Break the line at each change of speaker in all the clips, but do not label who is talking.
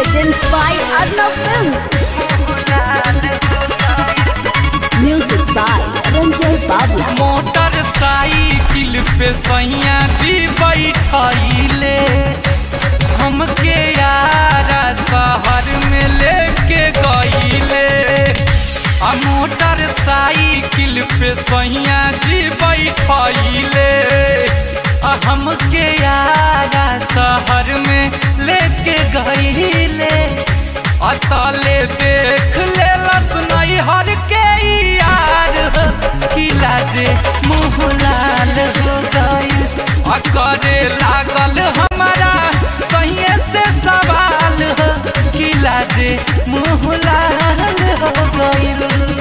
Presents by Arnav Films. Music by Ranjay Babla.
Motorcycle पे सैया जी बैठले हमके यारा शहर में लेके गईले आ मोटर साइकिल पे सैया जी बैठले आ हमके यारा शहर में लेके गईले अतले देख ले लसनई हर के यार किला जे मुँह लाल हो गई करे लागल हमारा सही से सवाल हो किला जे मुँह लाल हो गई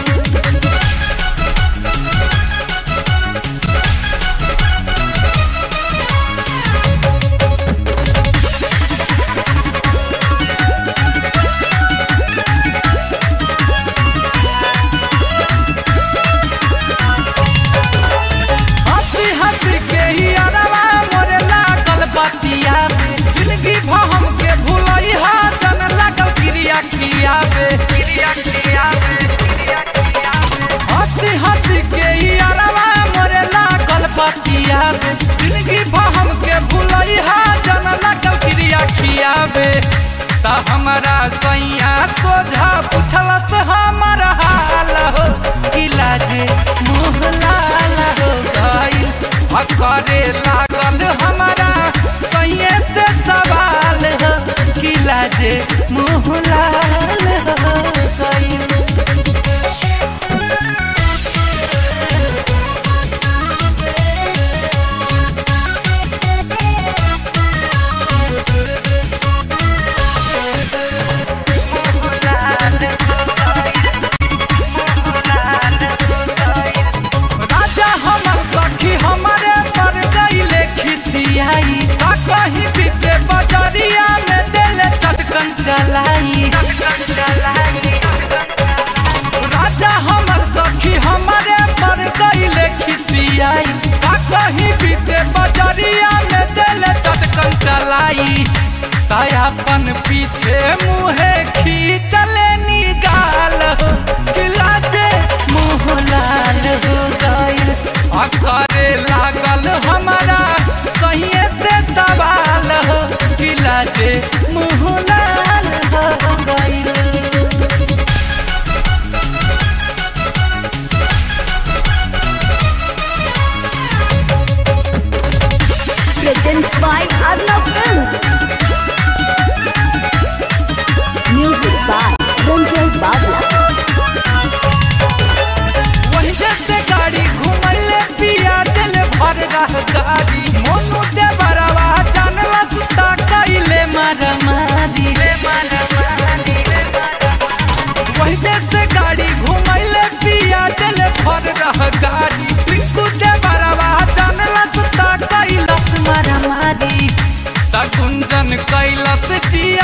हंसी हंसी के ही अरवा मोरे लागल बतिया में जिंदगी भ हमके भूलई हा जन लागल क्रिया क्रिया में क्रिया क्रिया में क्रिया क्रिया में हंसी हंसी के ही अरवा मोरे लागल बतिया में जिंदगी भ हमके भूलई हा जन लागल क्रिया क्रिया में ता हमारा सैया सोझा पूछलस हमर हाल हो किला जे मुँह लाल हो गई करे लागल हमारा सैये से सवाल हो किला जे मुँह लाल हो गई राजा हमर सखी हमारे पर गईले खिसियाई का कहीं पीछे बजरिया में देले चटकन चलाई राजा हमर सखी हमारे पर गईले खिसियाई का कहीं पीछे बजरिया में देले चटकन चलाई तायापन पीछे मुहे खींचले निगाल हो किलाचे मुँह लाल हो गईल आ करे लागल हमारा सही से सवाल हो किलाचे मुँह लाल हो गईल
Presents by Arnav Films. Music by Ranjay Babla.
वही जैसे गाड़ी घुमले पिया दिल भर रह गाड़ी मोनू दे बरवा जानला सुता कइले मारा मारी वही जैसे गाड़ी घुमले पिया दिल भर रह गाड़ी पिंकू दे बरवा जानला सुता कइलस मारा मारी ता गुंजन कैलस जिया